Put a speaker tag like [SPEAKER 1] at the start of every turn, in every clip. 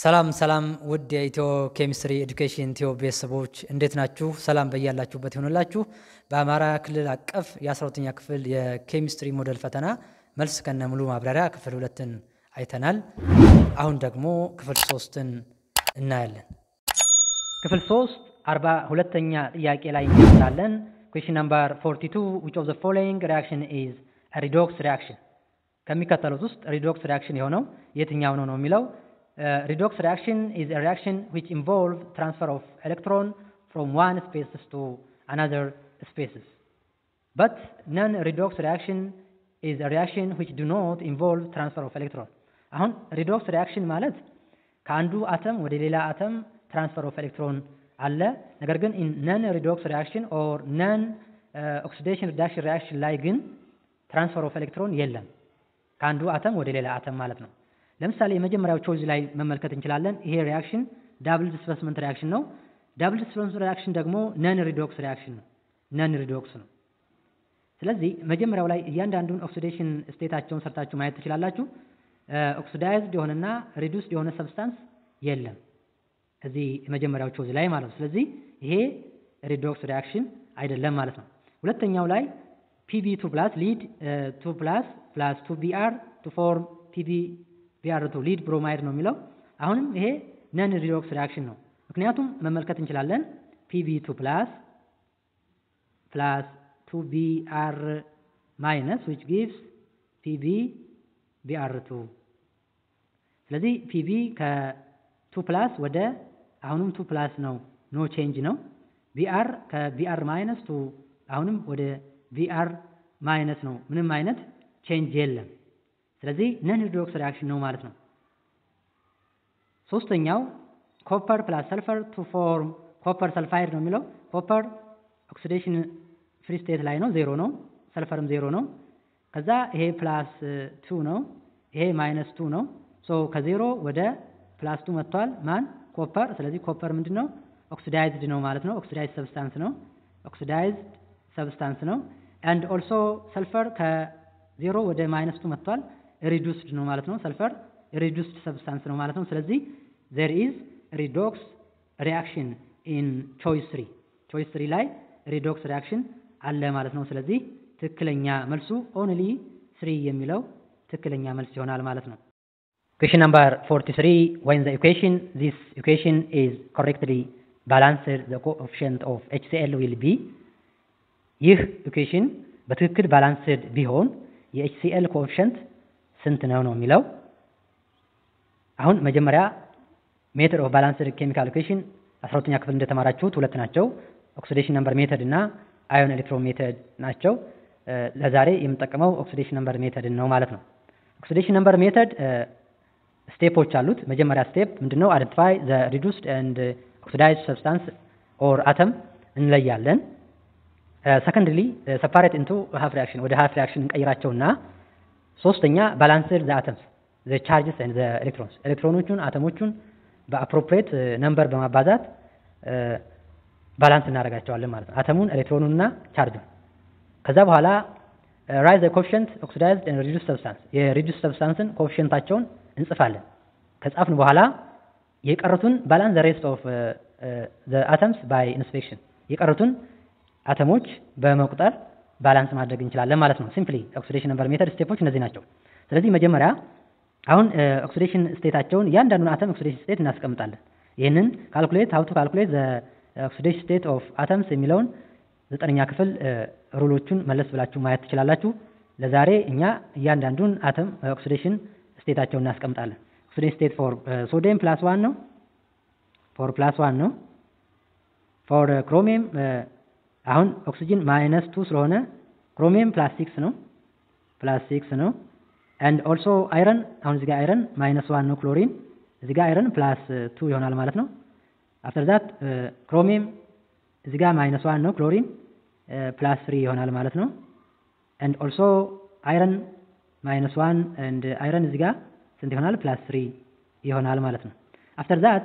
[SPEAKER 1] ሰላም ሰላም ውድ የኢትዮ ኬሚስትሪ ኤዱኬሽን ኢትዮ ቤተሰቦች እንዴት ናችሁ? ሰላም በያላችሁበት ይሆንላችሁ። በአማራ ክልል አቀፍ የ12ኛ ክፍል የኬሚስትሪ ሞዴል ፈተና መልስ ከነ ሙሉ ማብራሪያ ክፍል ሁለትን አይተናል። አሁን ደግሞ ክፍል ሶስትን እናያለን። ክፍል ሶስት አርባ ሁለተኛ ጥያቄ ላይ እንጀምራለን። ኩዌሽን ነምበር 42 which of the following reaction is a redox reaction ከሚከተሉት ውስጥ ሪዶክስ ሪያክሽን የሆነው የትኛው ነው ነው የሚለው redox reaction is a reaction which involve transfer of electron from one species to another species. But non-redox reaction is a reaction which do not involve transfer of electron. አሁን redox reaction ማለት ከአንዱ አተም ወደ ሌላ አተም ትራንስፈር ኦፍ ኤሌክትሮን አለ። ነገር ግን ነን ሪዶክስ ሪያክሽን ኦር ነን ኦክሲዴሽን ሪዳክሽን ሪያክሽን ላይ ግን ትራንስፈር ኦፍ ኤሌክትሮን የለም። ከአንዱ አተም ወደ ሌላ አተም ማለት ነው። ለምሳሌ የመጀመሪያው ቾይዝ ላይ መመልከት እንችላለን። ይሄ ሪያክሽን ዳብል ዲስፕሌስመንት ሪያክሽን ነው። ዳብል ዲስፕሌስመንት ሪያክሽን ደግሞ ነን ሪዶክስ ሪያክሽን ነው። ነን ሪዶክስ ነው። ስለዚህ መጀመሪያው ላይ እያንዳንዱን ኦክሲዴሽን ስቴታቸውን ሰርታችሁ ማየት ትችላላችሁ። ኦክሲዳይዝድ የሆነና ሪዱስድ የሆነ ሰብስታንስ የለም እዚህ የመጀመሪያው ቾይዝ ላይ ማለት ነው። ስለዚህ ይሄ ሪዶክስ ሪያክሽን አይደለም ማለት ነው። ሁለተኛው ላይ ፒቢ ቱ ፕላስ ሊድ ቱ ፕላስ ፕላስ ቱ ቢአር ቱ ፎርም ፒቢ ቢአር ቱ ሊድ ብሮማይድ ነው የሚለው አሁንም ይሄ ነን ሪዶክስ ሪያክሽን ነው። ምክንያቱም መመልከት እንችላለን ፒቢ ቱ ፕላስ ፕላስ ቱ ቢአር ማይነስ ዊች ጊቭስ ፒቢ ቢአር ቱ ስለዚህ ፒቢ ከቱ ፕላስ ወደ አሁንም ቱ ፕላስ ነው ኖ ቼንጅ ነው። ቢአር ከቢአር ማይነስ ቱ አሁንም ወደ ቢአር ማይነስ ነው ምንም አይነት ቼንጅ የለም። ስለዚህ ነን ሪዶክስ ሪያክሽን ነው ማለት ነው። ሶስተኛው ኮፐር ፕላስ ሰልፈር ቱ ፎርም ኮፐር ሰልፋይድ ነው የሚለው ኮፐር ኦክሲዴሽን ፍሪ ስቴት ላይ ነው ዜሮ ነው፣ ሰልፈርም ዜሮ ነው። ከዛ ይሄ ፕላስ ቱ ነው፣ ይሄ ማይነስ ቱ ነው። ሶ ከዜሮ ወደ ፕላስ ቱ መጥቷል ማን ኮፐር። ስለዚህ ኮፐር ምንድን ነው ኦክሲዳይዝድ ነው ማለት ነው። ኦክሲዳይዝድ ሰብስታንስ ነው፣ ኦክሲዳይዝድ ሰብስታንስ ነው። አንድ ኦልሶ ሰልፈር ከዜሮ ወደ ማይነስ ቱ መጥቷል ሪዱስድ ነው ማለት ነው። ሰልፈር ሪዱስድ ሰብስታንስ ነው ማለት ነው። ስለዚህ ዜር ኢዝ ሪዶክስ ሪያክሽን ኢን ቾይስ ስሪ ቾይስ ስሪ ላይ ሪዶክስ ሪያክሽን አለ ማለት ነው። ስለዚህ ትክክለኛ መልሱ ኦንሊ ስሪ የሚለው ትክክለኛ መልስ ይሆናል ማለት ነው። Question number 43 when the equation this equation is correctly balanced the coefficient of HCl will be ይህ ኢኩዌሽን በትክክል ባላንስድ ቢሆን የኤችሲኤል ኮኤፊሽንት ስንት ነው ነው የሚለው። አሁን መጀመሪያ ሜተድ ኦፍ ባላንስድ ኬሚካል ኢኩዌሽን አስራ ሁለተኛ ክፍል እንደተማራችሁት ሁለት ናቸው። ኦክሲዴሽን ነምበር ሜተድ እና አዮን ኤሌክትሮን ሜተድ ናቸው። ለዛሬ የምጠቀመው ኦክሲዴሽን ነምበር ሜተድን ነው ማለት ነው። ኦክሲዴሽን ነምበር ሜተድ ስቴፖች አሉት። መጀመሪያ ስቴፕ ምንድነው? አይደንቲፋይ ዘ ሪዱስድ ኤንድ ኦክሲዳይዝድ ሰብስታንስ ኦር አተም እንለያለን። ሰከንድሊ ሰፓሬት ኢንቱ ሃፍ ሪያክሽን ወደ ሃፍ ሪያክሽን እንቀይራቸውና ሶስተኛ ባላንስድ ዘ አተምስ ዘ ቻርጅስ ኤንድ ዘ ኤሌክትሮንስ ኤሌክትሮኖቹን አተሞቹን በአፕሮፕሪየት ነምበር በማባዛት ባላንስ እናደርጋቸዋለን ማለት ነው። አተሙን ኤሌክትሮኑንና ቻርጁን ከዛ በኋላ ራይዝ ዘ ኮኤፊሽንት ኦክሲዳይዝድ ኤንድ ሪዱስ ሰብስታንስ የሪዱስ ሰብስታንስን ኮኤፊሽንታቸውን እንጽፋለን። ከጻፍን በኋላ የቀሩትን ባላንስ ዘ ሬስት ኦፍ ዘ አተምስ ባይ ኢንስፔክሽን የቀሩትን አተሞች በመቁጠር ባላንስ ማድረግ እንችላለን ማለት ነው። ሲምፕሊ ኦክሲዴሽን ነምበር ሜተድ ስቴፖች እነዚህ ናቸው። ስለዚህ መጀመሪያ አሁን ኦክሲዴሽን ስቴታቸውን እያንዳንዱን አተም ኦክሲዴሽን ስቴት እናስቀምጣለን። ይህንን ካልኩሌት ሀው ቱ ካልኩሌት ዘ ኦክሲዴሽን ስቴት ኦፍ አተምስ የሚለውን ዘጠነኛ ክፍል ሩሎቹን መለስ ብላችሁ ማየት ትችላላችሁ። ለዛሬ እኛ እያንዳንዱን አተም ኦክሲዴሽን ስቴታቸውን እናስቀምጣለን። ኦክሲዴሽን ስቴት ፎር ሶዲየም ፕላስ ዋን ነው። ፎር ፕላስ ዋን ነው። ፎር ክሮሚየም አሁን ኦክሲጅን ማይነስ ቱ ስለሆነ ክሮሚየም ፕላስ ሲክስ ነው ፕላስ ሲክስ ነው። ኤንድ ኦልሶ አይረን አሁን እዚህ ጋር አይረን ማይነስ ዋን ነው ክሎሪን እዚህ ጋር አይረን ፕላስ ቱ ይሆናል ማለት ነው። አፍተር ዛት ክሮሚየም እዚህ ጋር ማይነስ ዋን ነው ክሎሪን ፕላስ ትሪ ይሆናል ማለት ነው። ኤንድ ኦልሶ አይረን ማይነስ ዋን ኤንድ አይረን እዚህ ጋር ስንት ይሆናል? ፕላስ ትሪ ይሆናል ማለት ነው። አፍተር ዛት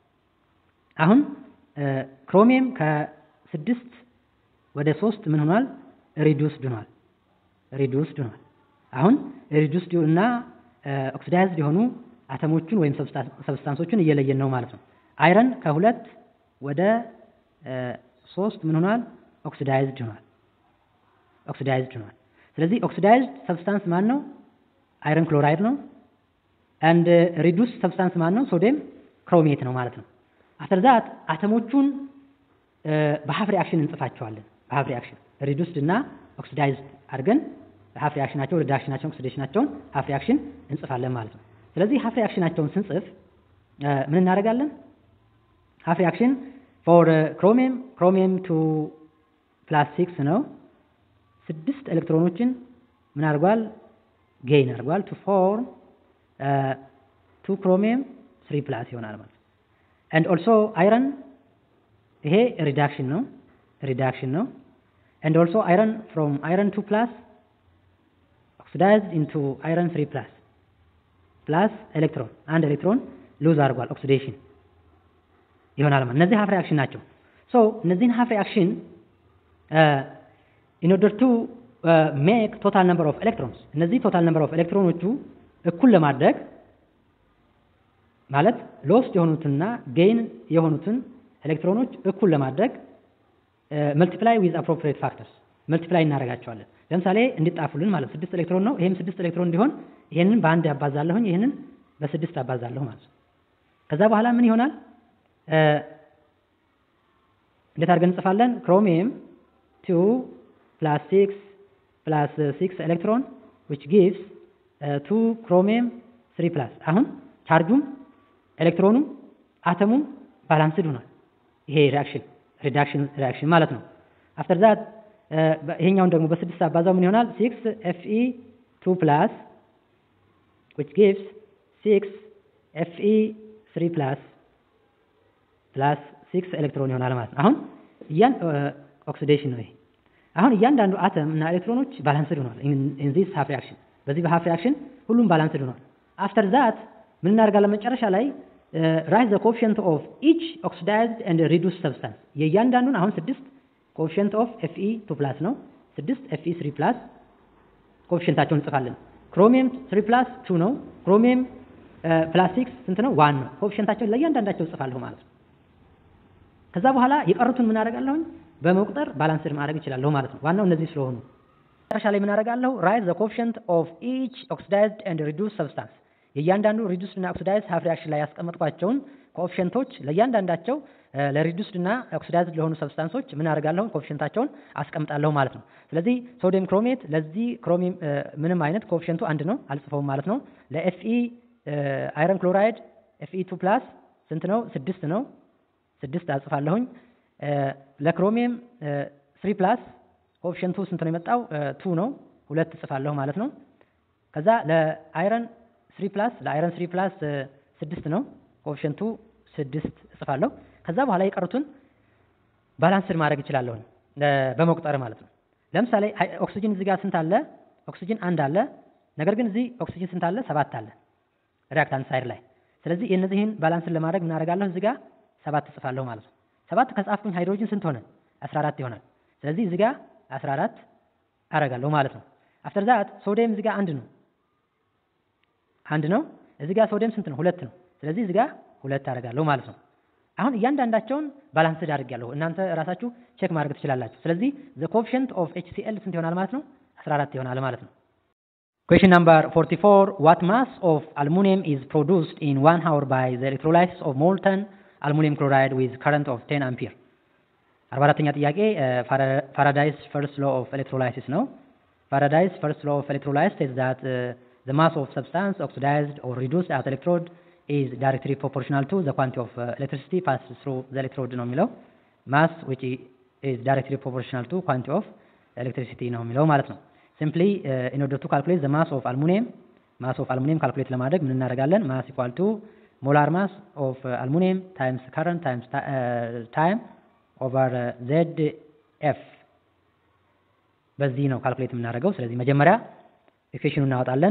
[SPEAKER 1] አሁን ክሮሚየም ከስድስት ወደ ሶስት ምን ሆኗል? ሪዱስድ ሆኗል። ሪዱስድ ሆኗል። አሁን ሪዱስድ እና ኦክሲዳይዝድ የሆኑ አተሞቹን ወይም ሰብስታንሶቹን እየለየን ነው ማለት ነው። አይረን ከሁለት ወደ ሶስት ምን ሆኗል? ኦክሲዳይዝድ ሆኗል። ኦክሲዳይዝድ ሆኗል። ስለዚህ ኦክሲዳይዝድ ሰብስታንስ ማን ነው? አይረን ክሎራይድ ነው። አንድ ሪዱስ ሰብስታንስ ማን ነው? ሶዲየም ክሮሜት ነው ማለት ነው። አፍተር ዛት አተሞቹን በሀፍ ሪአክሽን እንጽፋቸዋለን። በሀፍ ሪአክሽን ሪዱስድ እና ኦክሲዳይዝድ አድርገን ሀፍ ሪአክሽናቸውን ሪዳክሽናቸውን ኦክሲዴሽናቸውን ሀፍ ሪአክሽን እንጽፋለን ማለት ነው። ስለዚህ ሀፍ ሪአክሽናቸውን ስንጽፍ ምን እናደርጋለን? ሀፍ ሪአክሽን ፎር ክሮሚየም ክሮሚየም ቱ ፕላስ ሲክስ ነው። ስድስት ኤሌክትሮኖችን ምን አድርጓል? ጌይን አድርጓል። ቱ ፎርም ቱ ክሮሚየም ስሪ ፕላስ ይሆናል ማለት ነው። ኤንድ ኦልሶ አይረን ይሄ ሪዳክሽን ነው ሪዳክሽን ነው። ኤንድ ኦልሶ አይረን ፍሮም አይረን ቱ ፕላስ ኦክሲዳይዝድ ኢንቱ አይረን ስሪ ፕላስ ፕላስ ኤሌክትሮን አንድ ኤሌክትሮን ሉዝ አድርጓል ኦክሲዴሽን ይሆናል ማለት እነዚህ ሀፍ ሪአክሽን ናቸው። ሶ እነዚህን ሀፍ ሪአክሽን ኢን ኦርደር ቱ ሜክ ቶታል ነምበር ኦፍ ኤሌክትሮንስ እነዚህ ቶታል ነምበር ኦፍ ኤሌክትሮኖቹ እኩል ለማድረግ ማለት ሎስት የሆኑትንና ጌይን የሆኑትን ኤሌክትሮኖች እኩል ለማድረግ መልቲፕላይ ዊዝ አፕሮፕሪየት ፋክተርስ መልቲፕላይ እናደርጋቸዋለን። ለምሳሌ እንዲጣፉልን ማለት ስድስት ኤሌክትሮን ነው። ይሄም ስድስት ኤሌክትሮን እንዲሆን ይሄንን በአንድ ያባዛለሁኝ፣ ይሄንን በስድስት አባዛለሁ ማለት ነው። ከዛ በኋላ ምን ይሆናል? እንዴት አድርገን እንጽፋለን? ክሮሚየም ቱ ፕላስ ሲክስ ፕላስ ሲክስ ኤሌክትሮን ዊች ጊቭስ ቱ ክሮሚየም ስሪ ፕላስ። አሁን ቻርጁም ኤሌክትሮኑም አተሙም ባላንስድ ሆኗል። ይሄ ሪአክሽን ሪዳክሽን ሪአክሽን ማለት ነው። አፍተር ዛት ይሄኛውን ደግሞ በስድስት አባዛው ምን ይሆናል? ሲክስ ኤፍኢ ቱ ፕላስ ዊች ጊቭስ ሲክስ ኤፍኢ ስሪ ፕላስ ፕላስ ሲክስ ኤሌክትሮን ይሆናል ማለት ነው። አሁን እያን ኦክሲዴሽን ነው ይሄ። አሁን እያንዳንዱ አተም እና ኤሌክትሮኖች ባላንስድ ሆኗል። ኢን ዚስ ሃፍ ሪአክሽን በዚህ በሃፍ ሪአክሽን ሁሉም ባላንስድ ሆኗል። አፍተር ዛት ምን እናደርጋለን? መጨረሻ ላይ ራይዝ ዘ ኮኤፊሽንት ኦፍ ኢች ኦክሲዳይዝድ ኤንድ ሪዱስ ሰብስታንስ የእያንዳንዱን አሁን ስድስት ኮኤፊሽንት ኦፍ ኤፍኢ ቱ ፕላስ ነው። ስድስት ኤፍኢ ስሪ ፕላስ ኮኤፊሽንታቸውን እንጽፋለን። ክሮሚየም ስሪ ፕላስ ቱ ነው። ክሮሚየም ፕላስ ሲክስ ስንት ነው? ዋን ነው። ኮኤፊሽንታቸውን ለእያንዳንዳቸው እጽፋለሁ ማለት ነው። ከዛ በኋላ የቀሩትን ምን አደርጋለሁኝ? በመቁጠር ባላንስድ ማድረግ ይችላለሁ ማለት ነው። ዋናው እነዚህ ስለሆኑ መጨረሻ ላይ ምን አደርጋለሁ? ራይዝ ዘ ኮኤፊሽንት ኦፍ ኢች ኦክሲዳይዝድ ኤንድ ሪዱስ ሰብስታንስ የእያንዳንዱ ሪዱስድ እና ኦክሲዳይዝድ ሃፍ ሪአክሽን ላይ ያስቀመጥኳቸውን ኮኤፊሽንቶች ለእያንዳንዳቸው ለሪዱስድ እና ኦክሲዳይዝድ ለሆኑ ሰብስታንሶች ምን አደርጋለሁ? ኮኤፊሽንታቸውን አስቀምጣለሁ ማለት ነው። ስለዚህ ሶዲየም ክሮሜት ለዚህ ክሮሚየም ምንም አይነት ኮኤፊሽንቱ አንድ ነው፣ አልጽፈውም ማለት ነው። ለኤፍኢ አይረን ክሎራይድ ኤፍኢ ቱ ፕላስ ስንት ነው? ስድስት ነው። ስድስት አጽፋለሁኝ። ለክሮሚየም ስሪ ፕላስ ኮኤፊሽንቱ ስንት ነው የመጣው? ቱ ነው። ሁለት እጽፋለሁ ማለት ነው። ከዛ ለአይረን ስሪ ፕላስ ለአይረን ስሪ ፕላስ ስድስት ነው። ኮኤፊሽንቱ ስድስት እጽፋለሁ። ከዛ በኋላ የቀሩትን ባላንስድ ማድረግ እችላለሁ በመቁጠር ማለት ነው። ለምሳሌ ኦክሲጅን እዚህ ጋር ስንት አለ? ኦክሲጅን አንድ አለ። ነገር ግን እዚህ ኦክሲጅን ስንት አለ? ሰባት አለ ሪአክታንት ሳይድ ላይ። ስለዚህ የእነዚህን ባላንስን ለማድረግ ምን አደርጋለሁ? እዚህ ጋር ሰባት እጽፋለሁ ማለት ነው። ሰባት ከጻፍኩኝ ሃይድሮጅን ስንት ሆነ? 14 ይሆናል። ስለዚህ እዚህ ጋር 14 አደርጋለሁ ማለት ነው። አፍተር ዛት ሶዲየም እዚህ ጋር አንድ ነው አንድ ነው። እዚህ ጋር ሶዲየም ስንት ነው? ሁለት ነው። ስለዚህ እዚህ ጋር ሁለት አደርጋለሁ ማለት ነው። አሁን እያንዳንዳቸውን ባላንስድ አድርጌያለሁ። እናንተ ራሳችሁ ቼክ ማድረግ ትችላላችሁ። ስለዚህ ዘ ኮኤፊሽንት ኦፍ ኤችሲኤል ስንት ይሆናል ማለት ነው? 14 ይሆናል ማለት ነው። Question number 44 What mass of aluminum is produced in 1 hour by the electrolysis of molten aluminum chloride with current of 10 ampere? 44ኛ ጥያቄ ፋራዳይስ ፈርስት ሎ ኦፍ ኤሌክትሮላይሲስ ነው። ፋራዳይስ ፈርስት ሎ ኦፍ ኤሌክትሮላይሲስ says that uh, the mass of substance oxidized or reduced at electrode is directly proportional to the quantity of uh, electricity passed through the electrode ነው የሚለው mass which is directly proportional to quantity of electricity ነው የሚለው ማለት ነው። simply uh, in order to calculate the mass of aluminum mass of aluminum calculate ለማድረግ ምን እናደርጋለን? mass equal to molar mass of uh, aluminum times current times uh, time over uh, zf በዚህ ነው ካልኩሌት የምናደርገው። ስለዚህ መጀመሪያ ኢኩዌሽኑ እናወጣለን።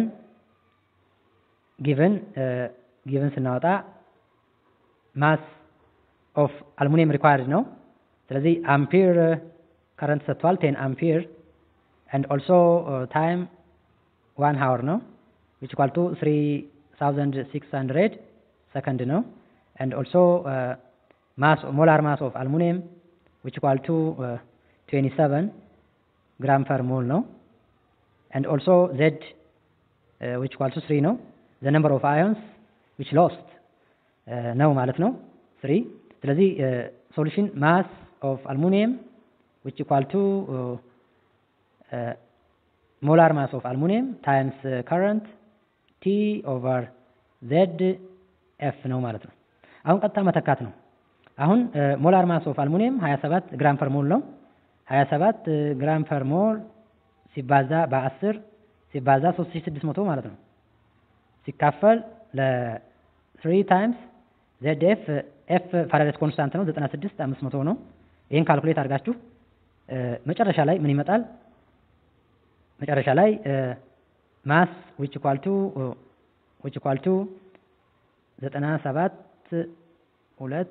[SPEAKER 1] ጊቨን ጊቨን ስናወጣ ማስ ኦፍ አልሙኒየም ሪኳየርድ ነው። ስለዚህ አምፒር ከረንት ሰጥቷል፣ ቴን አምፒር ኤንድ ኦልሶ ታይም ዋን ሀወር ነው ዊች ኢኳል ቱ 1600 ሰከንድ ነው and also uh, mass molar mass of aluminum which equal to uh, 27 gram per mole ነው and also z uh, which equal to 3 ነው the number of ions which lost uh, ነው ማለት ነው 3 ስለዚህ ሶሉሽን ማስ ኦፍ አልሙኒየም which equal to uh, uh, molar mass of aluminum times uh, current T over Z F ነው ማለት ነው። አሁን ቀጥታ መተካት ነው። አሁን ሞላር ማስ ኦፍ አልሙኒየም 27 ግራም ፐር ሞል ነው። 27 ግራም ፐር ሞል ሲባዛ በ10 ሲባዛ 3600 ማለት ነው። ሲካፈል ለ3 ታይምስ ዜድ ኤፍ ኤፍ ፋራዳይስ ኮንስታንት ነው 96 500 ነው። ይህን ካልኩሌት አድርጋችሁ መጨረሻ ላይ ምን ይመጣል? መጨረሻ ላይ ማስ ዊች ኢኳል ቱ ዊች ኢኳል ቱ ዘጠና ሰባት ሁለት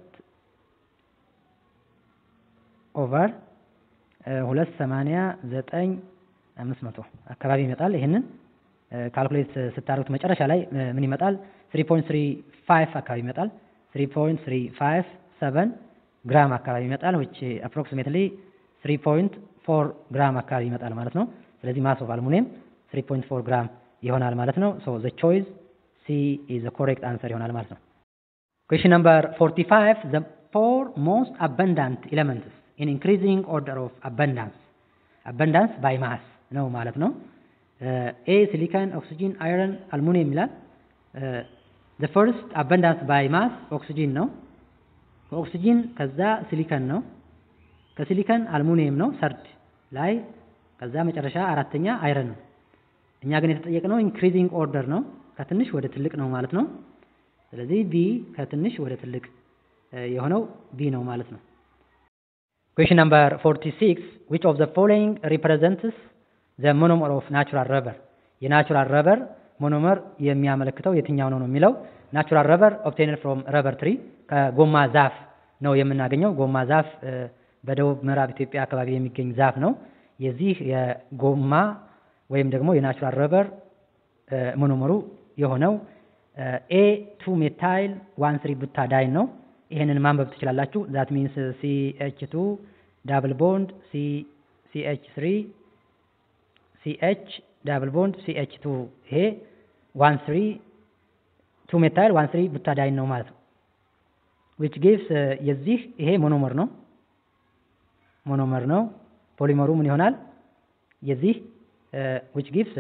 [SPEAKER 1] ኦቨር ሁለት ሰማንያ ዘጠኝ አምስት መቶ አካባቢ ይመጣል። ይህንን ካልኩሌት ስታደርጉት መጨረሻ ላይ ምን ይመጣል? ስሪ ፖይንት ስሪ ፋይቭ አካባቢ ይመጣል። ስሪ ፖይንት ስሪ ፋይቭ ሰቨን ግራም አካባቢ ይመጣል። ዊች አፕሮክሲሜትሊ ስሪ ፖይንት ፎር ግራም አካባቢ ይመጣል ማለት ነው። ስለዚህ ማስ ኦፍ አልሙኒየም 3.4 ግራም ይሆናል ማለት ነው። ሶ ዘ ቾይስ ሲ ኢዝ ዘ ኮሬክት አንሰር ይሆናል ማለት ነው። ኩዌሽን ነምበር 45 ዘ ፎር ሞስት አበንዳንት ኤሌመንትስ ኢን ኢንክሪዚንግ ኦርደር ኦፍ አበንዳንስ አበንዳንስ ባይ ማስ ነው ማለት ነው። ኤ ሲሊካን፣ ኦክሲጂን፣ አይረን፣ አልሙኒየም ይላል። ዘ ፈርስት አበንዳንስ ባይ ማስ ኦክሲጂን ነው። ከኦክሲጂን ከዛ ሲሊከን ነው። ከሲሊከን አልሙኒየም ነው ሰርድ ላይ ከዛ መጨረሻ አራተኛ አይረን ነው። እኛ ግን የተጠየቅነው ኢንክሪዚንግ ኦርደር ነው፣ ከትንሽ ወደ ትልቅ ነው ማለት ነው። ስለዚህ ቢ ከትንሽ ወደ ትልቅ የሆነው ቢ ነው ማለት ነው። ኩዌሽን ነምበር 46 which of the following represents the monomer of natural rubber የናቹራል ረበር ሞኖመር የሚያመለክተው የትኛው ነው ነው የሚለው ናቹራል ረበር obtained from rubber tree ከጎማ ዛፍ ነው የምናገኘው። ጎማ ዛፍ በደቡብ ምዕራብ ኢትዮጵያ አካባቢ የሚገኝ ዛፍ ነው። የዚህ የጎማ ወይም ደግሞ የናቹራል ረበር ሞኖመሩ የሆነው ኤ ቱ ሜታይል ዋን ስሪ ቡታዳይን ነው። ይሄንን ማንበብ ትችላላችሁ። ዛት ሚንስ ሲ ኤች ቱ ዳብል ቦንድ ሲ ኤች ስሪ ሲ ኤች ዳብል ቦንድ ሲ ኤች ቱ ይሄ ዋን ስሪ ቱ ሜታይል ዋን ስሪ ቡታዳይን ነው ማለት ነው። ዊች ጊቭስ የዚህ ይሄ ሞኖመር ነው ሞኖመር ነው። ፖሊመሩ ምን ይሆናል? የዚህ ዊች ጊቭስ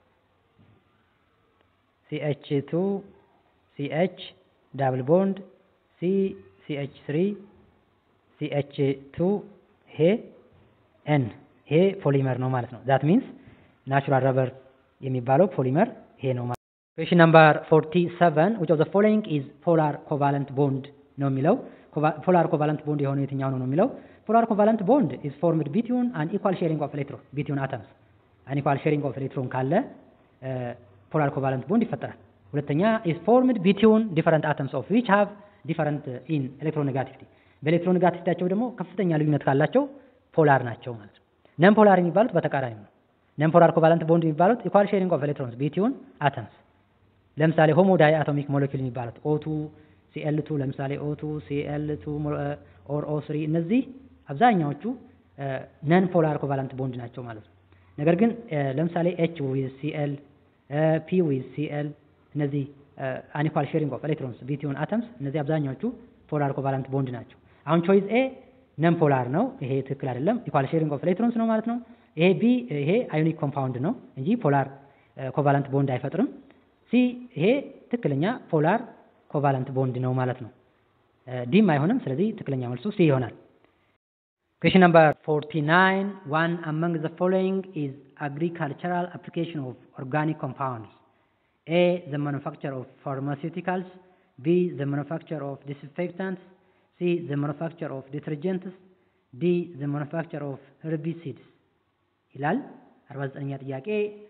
[SPEAKER 1] ሲኤች ቱ ሲኤች ዳብል ቦንድ ሲ ሲኤች ስሪ ሲኤች ቱ ይሄ ኤን ይሄ ፖሊመር ነው ማለት ነው። ዛት ሚንስ ናቹራል ረበር የሚባለው ፖሊመር ይሄ ነው ማለት ነው። ኩዌሽን ነምበር 47 which of the following is polar covalent bond ነው የሚለው ፖላር ኮቫለንት ቦንድ የሆነው የትኛው ነው ነው የሚለው ፖላር ኮቫለንት ቦንድ ኢዝ ፎርምድ ቢትዊን አን ኢኳል ሼሪንግ ኦፍ ኤሌክትሮን ቢትዊን አተምስ አን ኢኳል ሼሪንግ ኦፍ ኤሌክትሮን ካለ ፖላር ኮቫለንት ቦንድ ይፈጠራል። ሁለተኛ ኢዝ ፎርምድ ቢትዊን ዲፈረንት አተምስ ኦፍ ዊች ሃቭ ዲፈረንት ኢን ኤሌክትሮኔጋቲቪቲ በኤሌክትሮኔጋቲቪቲያቸው ደግሞ ከፍተኛ ልዩነት ካላቸው ፖላር ናቸው ማለት ነው። ነን ፖላር የሚባሉት በተቃራኒ ነው። ነን ፖላር ኮቫለንት ቦንድ የሚባሉት ኢኳል ሼሪንግ ኦፍ ኤሌክትሮንስ ቢትዊን አተምስ ለምሳሌ ሆሞ ዳይ አቶሚክ ሞለኪል የሚባሉት ኦቱ ሲኤል ቱ ለምሳሌ ኦቱ ሲኤል ቱ ኦር ኦ ስሪ እነዚህ አብዛኛዎቹ ነን ፖላር ኮቫለንት ቦንድ ናቸው ማለት ነው። ነገር ግን ለምሳሌ ኤች ዊዝ ሲኤል ፒ ዊዝ ሲኤል እነዚህ አንኢኳል ሼሪንግ ኦፍ ኤሌክትሮንስ ቢትዊን አተምስ እነዚህ አብዛኛዎቹ ፖላር ኮቫለንት ቦንድ ናቸው። አሁን ቾይዝ ኤ ነን ፖላር ነው። ይሄ ትክክል አይደለም። ኢኳል ሼሪንግ ኦፍ ኤሌክትሮንስ ነው ማለት ነው። ይሄ ቢ ይሄ አዮኒክ ኮምፓውንድ ነው እንጂ ፖላር ኮቫለንት ቦንድ አይፈጥርም። ሲ ይሄ ትክክለኛ ፖላር ኮቫለንት ቦንድ ነው ማለት ነው። ዲም አይሆንም። ስለዚህ ትክክለኛ መልሱ ሲ ይሆናል። ኩዌሽን ነምበር 49 ዋን አመንግ ዘ ፎሎዊንግ ኢዝ አግሪካልቸራል አፕሊኬሽን ኦፍ ኦርጋኒክ ኮምፓውንድስ ኤ ዘ ማኑፋክቸር ኦፍ ፋርማሲውቲካልስ ቢ ዘ ማኑፋክቸር ኦፍ ዲስኢንፌክታንትስ ሲ ዘ ማኑፋክቸር ኦፍ ዲተርጀንትስ ዲ ዘ ማኑፋክቸር ኦፍ ሄርቢሲድስ ይላል። 49ኛ ጥያቄ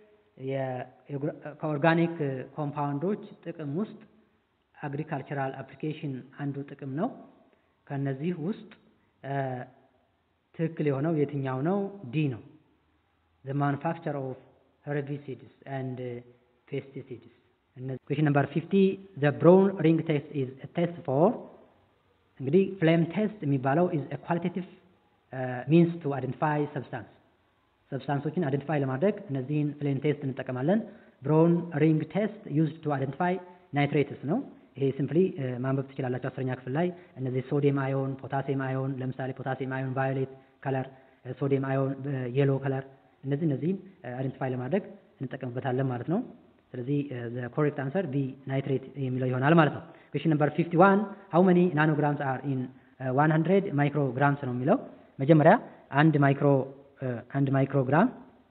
[SPEAKER 1] ከኦርጋኒክ ኮምፓውንዶች ጥቅም ውስጥ አግሪካልቸራል አፕሊኬሽን አንዱ ጥቅም ነው። ከነዚህ ውስጥ ትክክል የሆነው የትኛው ነው? ዲ ነው። ዘ ማኑፋክቸር ኦፍ ሄርቢሲድስ ኤንድ ፔስቲሲድስ ኩዌሽን ነምበር 50 the brown ring test is a test for እንግዲህ ፍሌም ቴስት የሚባለው is a qualitative uh, means to identify substance ሰብስታንሶችን አይደንቲፋይ ለማድረግ እነዚህን ፍሌም ቴስት እንጠቀማለን። ብሮውን ሪንግ ቴስት ዩዝድ ቱ አይደንቲፋይ ናይትሬትስ ነው። ይሄ ሲምፕሊ ማንበብ ትችላላችሁ አስረኛ ክፍል ላይ እነዚህ ሶዲየም አዮን፣ ፖታሲየም አዮን ለምሳሌ ፖታሲየም አዮን ቫዮሌት ከለር፣ ሶዲየም አዮን የሎ ከለር እነዚህ እነዚህን አይደንቲፋይ ለማድረግ እንጠቀምበታለን ማለት ነው። ስለዚህ ኮሬክት አንሰር ቢ ናይትሬት የሚለው ይሆናል ማለት ነው። ኩዌሽን ነምበር 51 ሃው መኒ ናኖግራምስ አር ኢን 100 ማይክሮግራምስ ነው የሚለው መጀመሪያ አንድ ማይክሮ አንድ ማይክሮግራም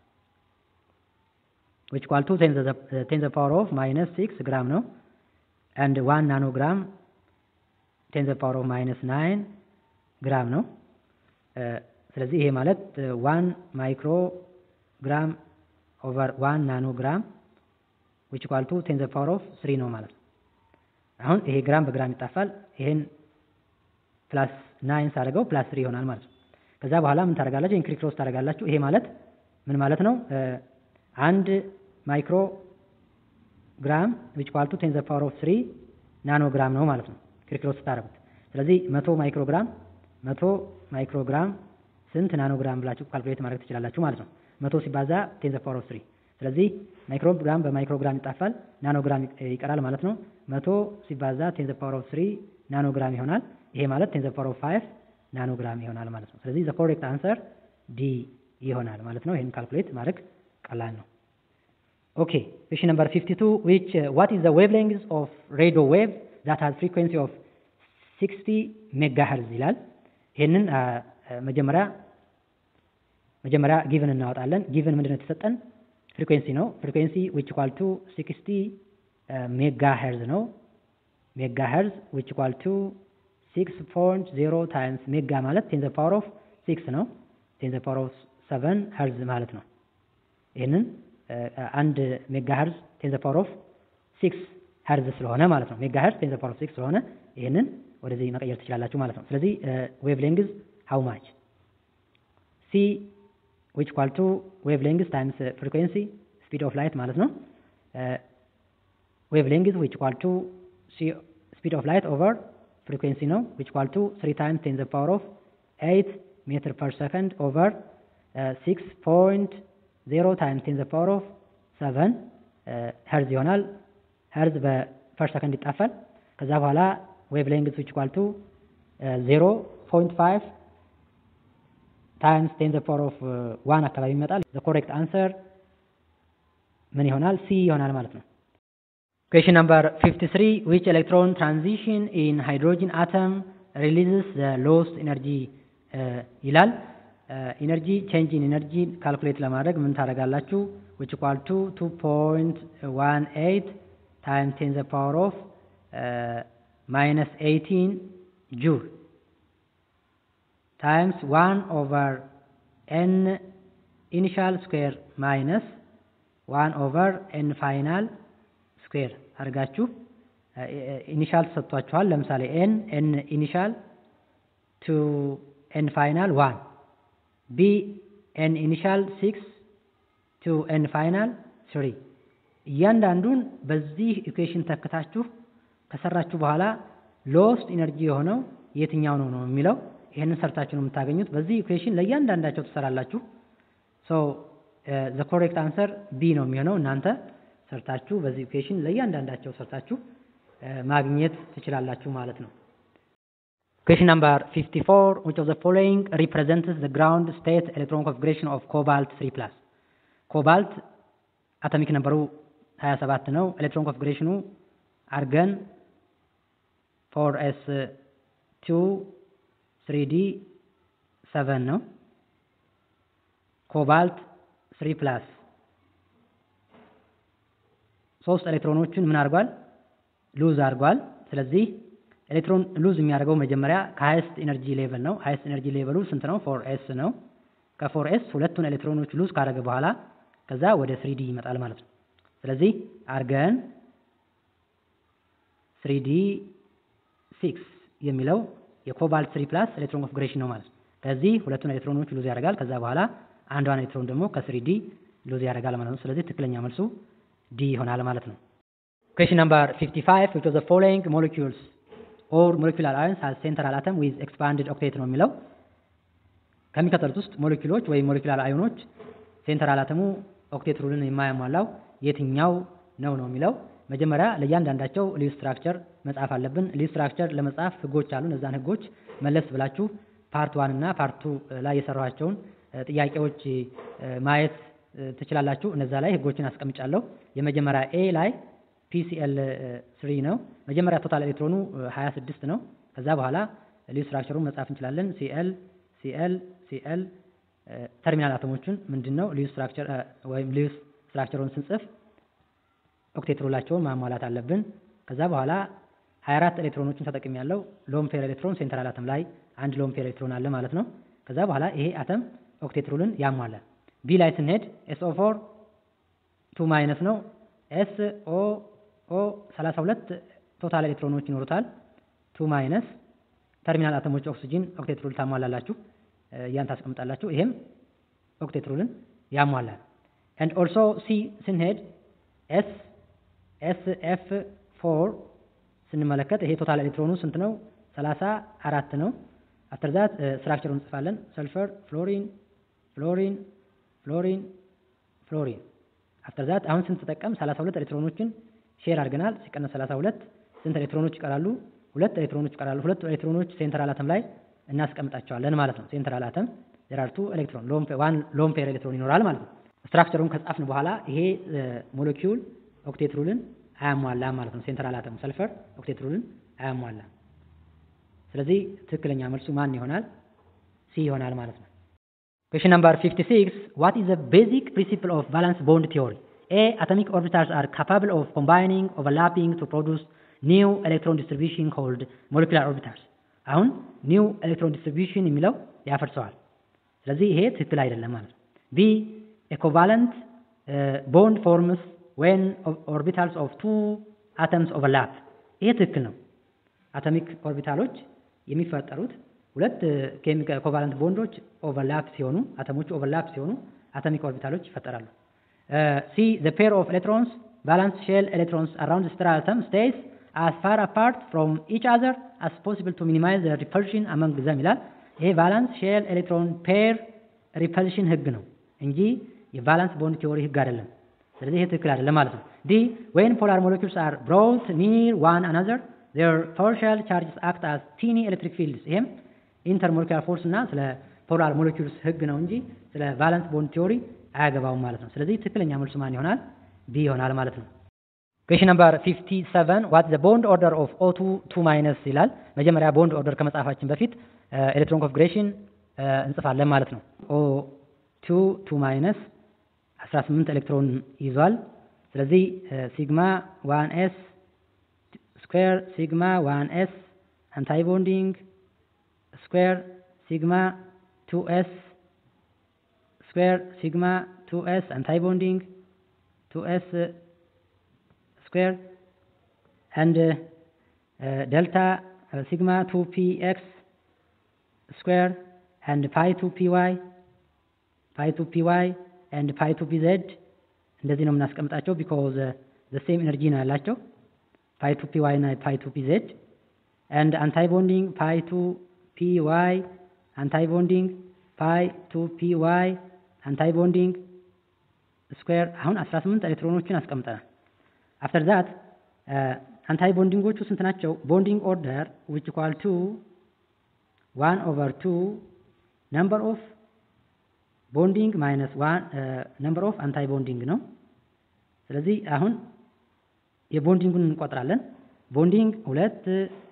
[SPEAKER 1] which equal to 10 the, 10 the power of minus 6 ግራም ነው and 1 ናኖግራም 10 the power of minus 9 ግራም ነው። ስለዚህ ይሄ ማለት 1 ማይክሮግራም ኦቨር 1 ናኖግራም which equal to 10 the power of 3 ነው ማለት ነው። አሁን ይሄ ግራም በግራም ይጣፋል። ይሄን ፕላስ 9 ሳደርገው ፕላስ 3 ይሆናል ማለት ነው። ከዛ በኋላ ምን ታደርጋላችሁ? ኢንክሪ ክሮስ ታደርጋላችሁ። ይሄ ማለት ምን ማለት ነው? አንድ ማይክሮ ግራም ዊች ኳልቱ ቴን ዘ ፓወር ኦፍ ስሪ ናኖ ግራም ነው ማለት ነው ኢንክሪ ክሮስ ስታደርጉት። ስለዚህ መቶ ማይክሮ ግራም መቶ ማይክሮ ግራም ስንት ናኖ ግራም ብላችሁ ካልኩሌት ማድረግ ትችላላችሁ ማለት ነው። መቶ ሲባዛ ቴን ዘ ፓወር ኦፍ ስሪ ስለዚህ ማይክሮ ግራም በማይክሮ ግራም ይጣፋል፣ ናኖ ግራም ይቀራል ማለት ነው። መቶ ሲባዛ ቴን ዘ ፓወር ኦፍ ስሪ ናኖ ግራም ይሆናል። ይሄ ማለት ቴን ዘ ፓወር ኦፍ ፋይቭ ናኖግራም ይሆናል ማለት ነው። ስለዚህ ዘ ኮሬክት አንሰር ዲ ይሆናል ማለት ነው። ይህን ካልኩሌት ማድረግ ቀላል ነው። ኦኬ ኩዌሽን ነምበር 52 which uh, what is the wavelength of radio wave that has frequency of 60 ሜጋሄርዝ ይላል። ይህንን መጀመሪያ መጀመሪያ ጊቭን እናወጣለን። ጊቭን ምንድን ነው የተሰጠን? ፍሪኩዌንሲ ነው። ፍሪኩዌንሲ which equal to 60 ሜጋሄርዝ ነው። ሜጋሄርዝ which equal to 6.0 ታይምስ ሜጋ ማለት ቴን ዘ ፓወር ኦፍ 6 ነው። ቴን ዘ ፓወር ኦፍ 7 ሄርዝ ማለት ነው። ይህንን አንድ ሜጋ ሄርዝ ቴን ዘ ፓወር ኦፍ 6 ሄርዝ ስለሆነ ማለት ነው። ሜጋ ሄርዝ ቴን ዘ ፓወር ኦፍ 6 ስለሆነ ይህንን ወደዚህ መቀየር ትችላላችሁ ማለት ነው። ስለዚህ ዌቭ ሌንግዝ ሃው ማች ሲ ዊች ኳል ቱ ዌቭ ሌንግዝ ታይምስ ፍሪኩዌንሲ ስፒድ ኦፍ ላይት ማለት ነው። ዌቭ ሌንግዝ ዊች ኳል ቱ ስፒድ ኦፍ ላይት ኦቨር ፍሪኩዌንሲ ነው which equal to 3 times 10 the power of 8 meter per second over uh, 6.0 times 10 the power of 7 ሄርዝ ይሆናል። ሄርዝ በፐር ሰከንድ ይጣፋል። ከዛ በኋላ ዌቭ ሌንግዝ which equal to 0.5 ታይምስ 10 the power of 1 አካባቢ ይመጣል። the correct answer ምን ይሆናል? ሲ ይሆናል ማለት ነው። Question number 53 which electron transition in hydrogen atom releases the lost energy ይላል። ኢነርጂ ቼንጅ ኢን ኢነርጂ ካልኩሌት ለማድረግ ምን ታደርጋላችሁ? which equal to 2.18 times 10 the power of minus 18 joule times 1 over n initial square minus 1 over n final ስኩዌር አድርጋችሁ ኢኒሻል ተሰጥቷችኋል። ለምሳሌ ኤን ኤን ኢኒሻል ቱ ኤን ፋይናል ዋን ቢ ኤን ኢኒሻል ሲክስ ቱ ኤን ፋይናል ስሪ እያንዳንዱን በዚህ ኢኩዌሽን ተክታችሁ ከሰራችሁ በኋላ ሎስት ኢነርጂ የሆነው የትኛው ነው ነው የሚለው ይህንን ሰርታችሁ ነው የምታገኙት። በዚህ ኢኩዌሽን ለእያንዳንዳቸው ትሰራላችሁ። ሶ ዘ ኮሬክት አንሰር ቢ ነው የሚሆነው እናንተ ሰርታችሁ በዚህ ኢኩዌሽን ለእያንዳንዳቸው ሰርታችሁ ማግኘት ትችላላችሁ ማለት ነው። Question number 54 which of the following represents the ground state electron configuration of cobalt 3 plus ኮባልት አቶሚክ ነምበሩ 27 ነው። ኤሌክትሮን ኮንፊግሬሽኑ አርገን 4s 2 3d 7 ነው። ኮባልት 3 ፕላስ ሶስት ኤሌክትሮኖችን ምን አድርጓል? ሉዝ አድርጓል። ስለዚህ ኤሌክትሮን ሉዝ የሚያደርገው መጀመሪያ ከሃይስት ኤነርጂ ሌቨል ነው። ሃይስት ኤነርጂ ሌቨሉ ስንት ነው? ፎር ኤስ ነው። ከፎር ኤስ ሁለቱን ኤሌክትሮኖች ሉዝ ካደረገ በኋላ ከዛ ወደ ስሪዲ ይመጣል ማለት ነው። ስለዚህ አርገን ስሪዲ ሲክስ የሚለው የኮባልት ስሪ ፕላስ ኤሌክትሮን ኮንፊግሬሽን ነው ማለት ነው። ከዚህ ሁለቱን ኤሌክትሮኖች ሉዝ ያደርጋል። ከዛ በኋላ አንዷን ኤሌክትሮን ደግሞ ከስሪዲ ሉዝ ያደርጋል ማለት ነው። ስለዚህ ትክክለኛ መልሱ ዲ ይሆናል ማለት ነው። Question number 55 which was the following molecules or molecular ions has central atom with expanded octet ነው የሚለው ከሚከተሉት ውስጥ ሞለኪውሎች ወይም ሞለኪውላር አዮኖች ሴንትራል አተሙ ኦክቴት ሩልን የማያሟላው የትኛው ነው ነው የሚለው መጀመሪያ ለእያንዳንዳቸው ሊቭ ስትራክቸር መጻፍ አለብን። ሊቭ ስትራክቸር ለመጻፍ ህጎች አሉ። እነዛን ህጎች መለስ ብላችሁ ፓርት ዋን እና ፓርት ቱ ላይ የሰራኋቸውን ጥያቄዎች ማየት ትችላላችሁ። እነዛ ላይ ህጎችን አስቀምጫለሁ። የመጀመሪያ ኤ ላይ ፒሲኤል ስሪ ነው። መጀመሪያ ቶታል ኤሌክትሮኑ 26 ነው። ከዛ በኋላ ሊቭ ስትራክቸሩን መጻፍ እንችላለን። ሲኤል ሲኤል ሲኤል ተርሚናል አተሞቹን ምንድን ነው ሊቭ ስትራክቸር ወይም ሊቭ ስትራክቸሩን ስንጽፍ ኦክቴት ሩላቸውን ማሟላት አለብን። ከዛ በኋላ 24 ኤሌክትሮኖችን ተጠቅም ያለው ሎን ፔር ኤሌክትሮን ሴንትራል አተም ላይ አንድ ሎን ፔር ኤሌክትሮን አለ ማለት ነው። ከዛ በኋላ ይሄ አተም ኦክቴት ሩልን ያሟላል። ቢ ላይ ስንሄድ ኤስ ኦ ፎር ቱ ማይነስ ነው። ኤስ ኦ ኦ 32 ቶታል ኤሌክትሮኖች ይኖሩታል። ቱ ማይነስ ተርሚናል አተሞች ኦክሲጂን ኦክቴት ሩል ታሟላላችሁ፣ ያን ታስቀምጣላችሁ። ይሄም ኦክቴት ሩልን ያሟላል። ኤንድ ኦልሶ ሲ ስንሄድ ኤስ ኤስ ኤፍ ፎር ስንመለከት ይሄ ቶታል ኤሌክትሮኑ ስንት ነው? ሰላሳ አራት ነው። አፍተር ዛት ስትራክቸሩን እንጽፋለን። ሰልፈር ፍሎሪን ፍሎሪን ፍሎሪን ፍሎሪን አፍተር ዛት አሁን ስንት ተጠቀም 32 ኤሌክትሮኖችን ሼር አድርገናል። ሲቀነስ 32 ስንት ኤሌክትሮኖች ይቀራሉ? ሁለት ኤሌክትሮኖች ይቀራሉ። ሁለት ኤሌክትሮኖች ሴንትራል አተም ላይ እናስቀምጣቸዋለን ማለት ነው። ሴንትራል አተም ዜር አር ቱ ኤሌክትሮን ዋን ሎን ፔር ኤሌክትሮን ይኖራል ማለት ነው። ስትራክቸሩን ከጻፍን በኋላ ይሄ ሞለኪውል ኦክቴት ሩልን አያሟላም ማለት ነው። ሴንትራል አተም ሰልፈር ኦክቴት ሩልን አያሟላም። ስለዚህ ትክክለኛ መልሱ ማን ይሆናል? ሲ ይሆናል ማለት ነው። Question number 56 What is the basic principle of valence bond theory? A. Atomic orbitals are capable of combining, overlapping to produce new electron distribution called molecular orbitals. አሁን ኒው ኤሌክትሮን ዲስትሪቢዩሽን የሚለው ያፈርሰዋል። ስለዚህ ይሄ ትክክል አይደለም ማለት ነው። ቢ ኤኮቫለንት ቦንድ ፎርምስ ዌን ኦርቢታልስ ኦፍ ቱ አተምስ ኦቨርላፕ። ይሄ ትክክል ነው። አቶሚክ ኦርቢታሎች የሚፈጠሩት ሁለት ኮቫለንት ቦንዶች ኦቨርላፕ ሲሆኑ አተሞቹ ኦቨርላፕ ሲሆኑ አቶሚክ ኦርቢታሎች ይፈጠራሉ። ሲ ዘ ፔር ኦፍ ኤሌክትሮንስ ቫላንስ ሼል ኤሌክትሮንስ አራውንድ ስትራል አተም ስቴይስ as far apart from each other as possible to minimize the repulsion among them ይላል። ይሄ ቫላንስ ሼል ኤሌክትሮን ፔር ሪፐልሽን ህግ ነው እንጂ የቫላንስ ቦንድ ቲዎሪ ህግ አይደለም። ስለዚህ ይሄ ትክክል አይደለም ማለት ነው። ዲ when polar molecules are brought near one another their partial charges act as teeny electric fields ይሄም ኢንተርሞለኪውላር ፎርስ እና ስለ ፖላር ሞለኪውልስ ህግ ነው እንጂ ስለ ቫላንስ ቦንድ ቲዎሪ አያገባውም ማለት ነው። ስለዚህ ትክክለኛ መልሱ ማን ይሆናል? ቢ ይሆናል ማለት ነው። ኩዌሽን ነምበር 57 ዋት ዘ ቦንድ ኦርደር ኦፍ ኦ2 2 ማይነስ ይላል። መጀመሪያ ቦንድ ኦርደር ከመጻፋችን በፊት ኤሌክትሮን ኮንፊግሬሽን እንጽፋለን ማለት ነው። ኦ2 2 ማይነስ 18 ኤሌክትሮን ይዟል። ስለዚህ ሲግማ 1 ኤስ ስኩዌር ሲግማ 1 ኤስ አንታይ ቦንዲንግ ስኩዌር ሲግማ 2 ኤስ ስኩዌር ሲግማ 2 ኤስ አንታይ ቦንዲንግ 2 ኤስ square and uh, uh, delta uh, sigma 2px square and pi 2py pi 2py and pi 2pz እንደዚህ ነው የምናስቀምጣቸው ቢኮዝ ዘ ሴም ኤነርጂ ነው ያላቸው ፓይ ቱ ፒ ዋይ እና ፓይ ቱ ፒ ዜድ ኤንድ አንታይ ቦንዲንግ ፓይ ቱ ፒ ዋይ አንታይ ቦንዲንግ ፓይ ቱ ፒ ዋይ አንታይ ቦንዲንግ ስኩዌር አሁን 18 ኤሌክትሮኖችን አስቀምጠናል። አፍተር ዛት አንታይ ቦንዲንጎቹ ስንት ናቸው? ቦንዲንግ ኦርደር ዊች ኢኳል ቱ ዋን ኦቨር ቱ ነምበር ኦፍ ቦንዲንግ ማይነስ ዋን ነምበር ኦፍ አንታይ ቦንዲንግ ነው። ስለዚህ አሁን የቦንዲንጉን እንቆጥራለን። ቦንዲንግ ሁለት፣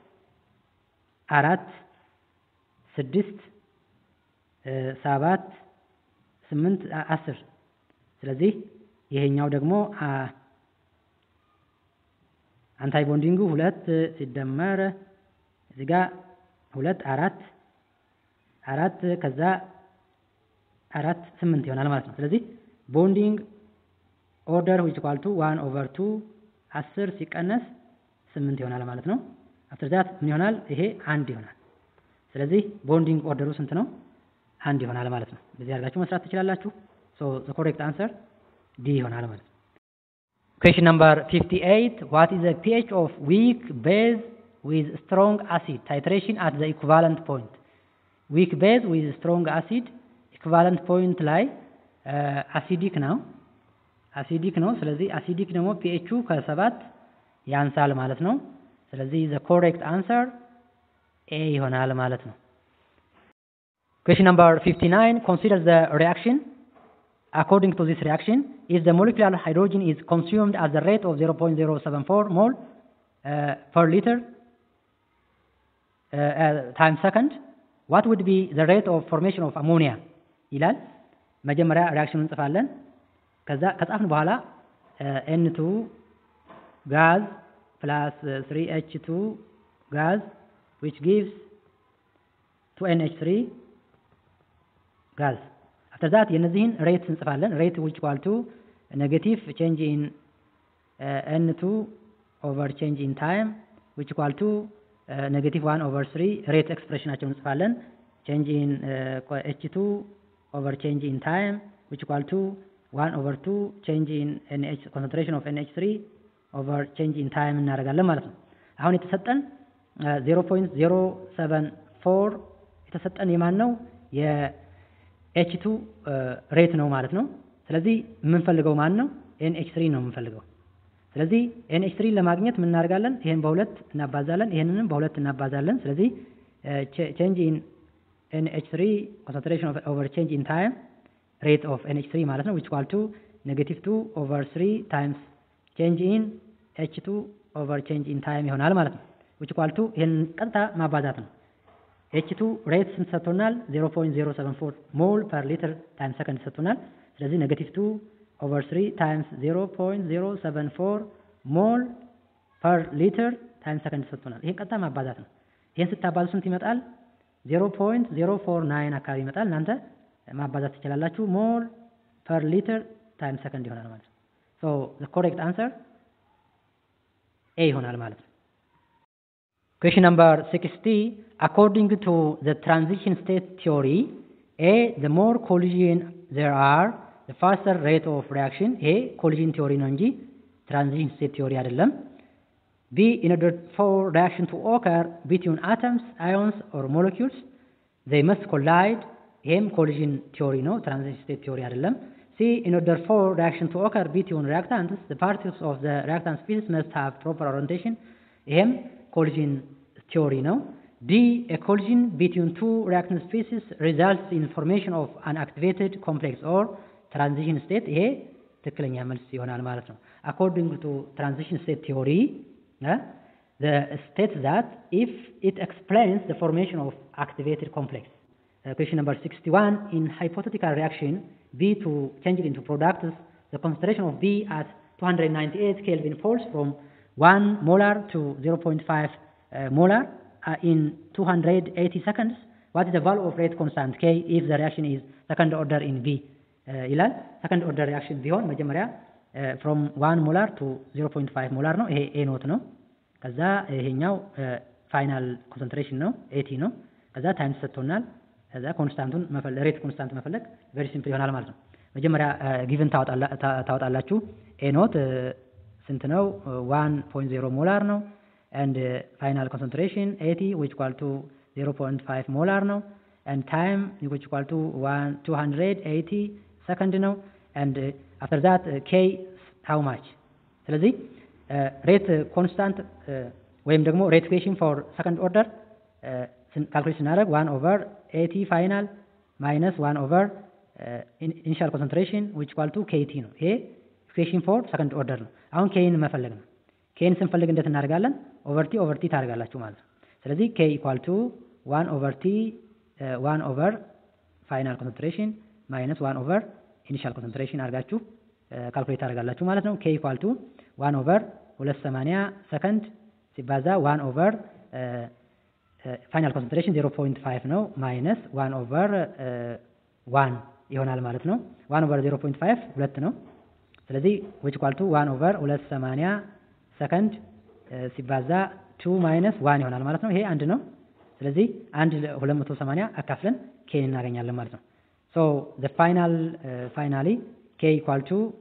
[SPEAKER 1] አራት፣ ስድስት፣ ሰባት፣ ስምንት፣ አስር ስለዚህ ይሄኛው ደግሞ አንታይ ቦንዲንጉ ሁለት ሲደመር እዚህ ጋ ሁለት አራት አራት ከዛ አራት ስምንት ይሆናል ማለት ነው። ስለዚህ ቦንዲንግ ኦርደር ዊች ኢኳል ቱ ዋን ኦቨር ቱ አስር ሲቀነስ ስምንት ይሆናል ማለት ነው። አፍተር ዛት ምን ይሆናል? ይሄ አንድ ይሆናል። ስለዚህ ቦንዲንግ ኦርደሩ ስንት ነው? አንድ ይሆናል ማለት ነው። በዚህ አድርጋችሁ መስራት ትችላላችሁ። ሶ ዘ ኮሬክት አንሰር ዲ ይሆናል ማለት ነው። Question number 58. What is the pH of weak base with strong acid? Titration at the equivalent point. Weak base with strong acid equivalent point ላይ አሲዲክ ነው አሲዲክ ነው። ስለዚህ አሲዲክ ደግሞ ፒኤቹ ከሰባት ያንሳል ማለት ነው። ስለዚህ the correct answer A ይሆናል ማለት ነው። Question number 59. Consider the reaction. According to this reaction, if the molecular hydrogen is consumed at the rate of 0.074 mole uh, per liter uh, uh, times second, what would be the rate of formation of ammonia? ይላል። መጀመሪያ ሪያክሽኑን እንጽፋለን። ከዛ ከጻፍን በኋላ ኤን ቱ ጋዝ ፕላስ ስሪ ኤች ቱ ጋዝ which gives 2NH3 ጋዝ after that የነዚህን ሬት እንጽፋለን ሬት which equal to negative change in uh, N2 over change in time which equal to uh, negative 1 over 3 ሬት ኤክስፕሬሽናቸውን እንጽፋለን change in uh, H2 over change in time which equal to 1 over 2 change in NH concentration of NH3 over change in time እናደርጋለን ማለት ነው አሁን የተሰጠን 0.074 የተሰጠን የማን ነው የኤች ቱ ሬት ነው ማለት ነው። ስለዚህ የምንፈልገው ማን ነው? ኤንኤች ትሪ ነው የምንፈልገው። ስለዚህ ኤንኤች ትሪ ለማግኘት ምን እናደርጋለን? ይሄን በሁለት እናባዛለን፣ ይሄንንም በሁለት እናባዛለን። ስለዚህ ቼንጅ ኢን ኤንኤች ትሪ ኮንሰንትሬሽን ኦቨር ቼንጅ ኢን ታይም ሬት ኦፍ ኤንኤች ትሪ ማለት ነው ዊች ኳል ቱ ኔጌቲቭ ቱ ኦቨር ስሪ ታይምስ ቼንጅ ኢን ኤች ቱ ኦቨር ቼንጅ ኢን ታይም ይሆናል ማለት ነው። ዊች ኳል ቱ ይህን ቀጥታ ማባዛት ነው። ኤች ቱ ሬት ስንት ሰጥቶናል? 0.074 ሞል ፐር ሊትር ታይም ሰከንድ ሰጥቶናል። ስለዚህ ኔጌቲቭ ቱ ኦቨር 3 ታይምስ 0.074 ሞል ፐር ሊትር ታይም ሰከንድ ሰጥቶናል። ይህን ቀጥታ ማባዛት ነው። ይህን ስታባዙ ስንት ይመጣል? 0.049 አካባቢ ይመጣል። እናንተ ማባዛት ትችላላችሁ። ሞል ፐር ሊትር ታይም ሰከንድ ይሆናል ማለት ነው። ሶ ዘ ኮሬክት አንሰር ኤ ይሆናል ማለት ነው። Question number 60. According to the transition state theory, A, the more collision there are, the faster rate of reaction. A, collision theory ነው እንጂ transition state theory አይደለም። B, in order for reaction to occur between atoms, ions or molecules, they must collide. ይሄም collision theory ነው፣ transition state theory አይደለም። C, in order for reaction to occur between reactants, the particles of the reactant species must have proper orientation. ይሄም collision theory ነው። D, a collision between two reactant species results in formation of an activated complex or transition state. ይሄ ትክክለኛ መልስ ይሆናል ማለት ነው። According to transition state theory, uh, the state that if it explains the formation of activated complex. Uh, question number 61, in hypothetical reaction, B to change it into products, the concentration of B at 298 Kelvin falls from 1 molar to 0.5 uh, molar uh, in 280 seconds. What is the value of rate constant K if the reaction is second order in B? ይላል ሰከንድ ኦርደር ሪያክሽን ቢሆን መጀመሪያ ፍሮም ዋን ሞላር ቱ 0.5 ሞላር ነው። ይሄ ኤ ኖት ነው። ከዛ ይሄኛው ፋይናል ኮንሰንትሬሽን ነው ኤቲ ነው። ከዛ ታይም ሰጥቶናል። ከዛ ኮንስታንቱን መፈለግ ሬት ኮንስታንት መፈለግ ቬሪ ሲምፕል ይሆናል ማለት ነው። መጀመሪያ ጊቭን ታወጣላችሁ። ኤ ኖት ስንት ነው? 1.0 ሞላር ነው። and uh, final concentration 80 which equal to 0.5 molar ነው and time which equal to 1 280 second ነው and uh, after that uh, k how much ስለዚህ ሬት ኮንስታንት ወይም ደግሞ ሬት ኢኩዌሽን ፎር ሰከንድ ኦርደር ካልኩሌት ስናደርግ 1 ኦቨር 80 ፋይናል ማይነስ 1 ኦቨር ኢኒሻል ኮንሰንትሬሽን which equal to kt ነው ይሄ ኢኩዌሽን ፎር ሰከንድ ኦርደር ነው አሁን ኬን መፈለግ ነው ኬን ስንፈልግ እንዴት እናደርጋለን? ኦቨርቲ ኦቨርቲ ታደርጋላችሁ ማለት ነው። ስለዚህ ኬ ኢኳል ቱ ዋን ኦቨርቲ ዋን ኦቨር ፋይናል ኮንሰንትሬሽን ማይነስ ዋን ኦቨር ኢኒሻል ኮንሰንትሬሽን አድርጋችሁ ካልኩሌት ታደርጋላችሁ ማለት ነው። ኬ ኢኳል ቱ ዋን ኦቨር ሁለት ሰማንያ ሰከንድ ሲባዛ ዋን ኦቨር ፋይናል ኮንሰንትሬሽን ዜሮ ፖይንት ፋይቭ ነው ማይነስ ዋን ኦቨር ዋን ይሆናል ማለት ነው። ዋን ኦቨር ዜሮ ፖይንት ፋይቭ ሁለት ነው። ስለዚህ ዊች ኢኳል ቱ ዋን ኦቨር ሁለት ሰማንያ ሰከንድ ሲባዛ ቱ ማይነስ ዋን ይሆናል ማለት ነው። ይሄ አንድ ነው። ስለዚህ አንድ ሁለት መቶ ሰማንያ አካፍለን ኬን እናገኛለን ማለት ነው። ሶ ዘ ፋይናል ፋይናሊ ኬ ኢኳል ቱ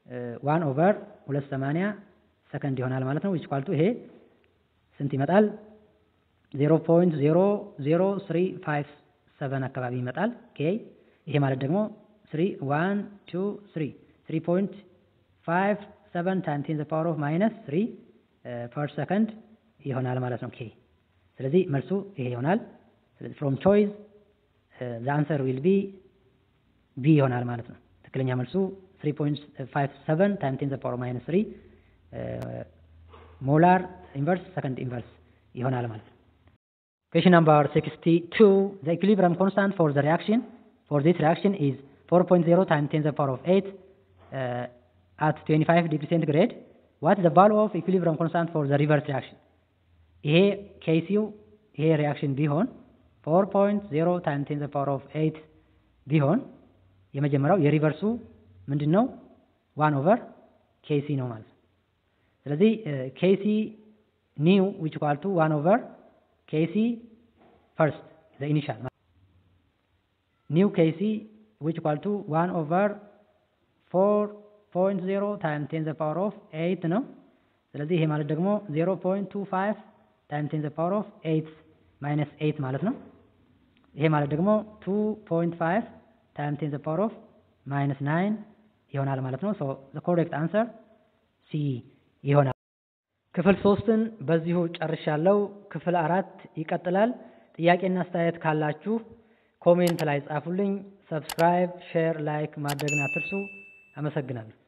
[SPEAKER 1] ዋን ኦቨር ሁለት ሰማንያ ሰከንድ ይሆናል ማለት ነው። ዊች ኳልቱ ይሄ ስንት ይመጣል? ዜሮ ፖይንት ዜሮ ዜሮ ስሪ ፋይቭ ሰቨን አካባቢ ይመጣል። ኬ ይሄ ማለት ደግሞ ስሪ ዋን ቱ ስሪ ስሪ ፖይንት ፋይቭ ሰቨን ታይም ቴን ዘ ፓወር ኦፍ ማይነስ ስሪ ፐር ሰከንድ ይሆናል ማለት ነው። ኬ ስለዚህ መልሱ ይሄ ይሆናል። ስለዚህ ፍሮም ቾይስ ዘ አንሰር ዊል ቢ ቢ ይሆናል ማለት ነው። ትክክለኛ መልሱ 3.57 ታይም ቴን ዘ ፓወር ማይነስ 3 ሞላር ኢንቨርስ ሰከንድ ኢንቨርስ ይሆናል ማለት ነው። Question number 62 the equilibrium constant for the reaction for this reaction is 4.0 times 10 to the power of 8 uh, at 25 degree centigrade what is the value of equilibrium constant for the reverse reaction ይሄ ኬሲው ይሄ ሪያክሽን ቢሆን 4.0 times 10 to the power of 8 ቢሆን የመጀመሪያው የሪቨርሱ ምንድን ነው? ዋን ኦቨር ኬሲ ነው ማለት ነው። ስለዚህ ኬሲ ኒው ዊች ኳልቱ ዋን ኦቨር ኬሲ ፈርስት ዘ ኢኒሻል ኒው ኬሲ ዊች ኳልቱ ዋን ኦቨር ፎር ፖይንት ዜሮ ታይም ቴን ዘ ፓወር ኦፍ ኤይት ነው። ስለዚህ ይሄ ማለት ደግሞ ዜሮ ፖይንት ቱ ፋይቭ ታይም ቴን ዘ ፓወር ኦፍ ኤይት ማይነስ ኤይት ማለት ነው። ይሄ ማለት ደግሞ ቱ ፖይንት ፋይቭ ታይም ቴን ዘ ፓወር ኦፍ ማይነስ ናይን ይሆናል ማለት ነው። ሶ ዘ ኮሬክት አንሰር ሲ ይሆናል። ክፍል ሶስትን በዚሁ ጨርሻለሁ። ክፍል አራት ይቀጥላል። ጥያቄና አስተያየት ካላችሁ ኮሜንት ላይ ጻፉልኝ። ሰብስክራይብ፣ ሼር፣ ላይክ ማድረግን አትርሱ። አመሰግናለሁ።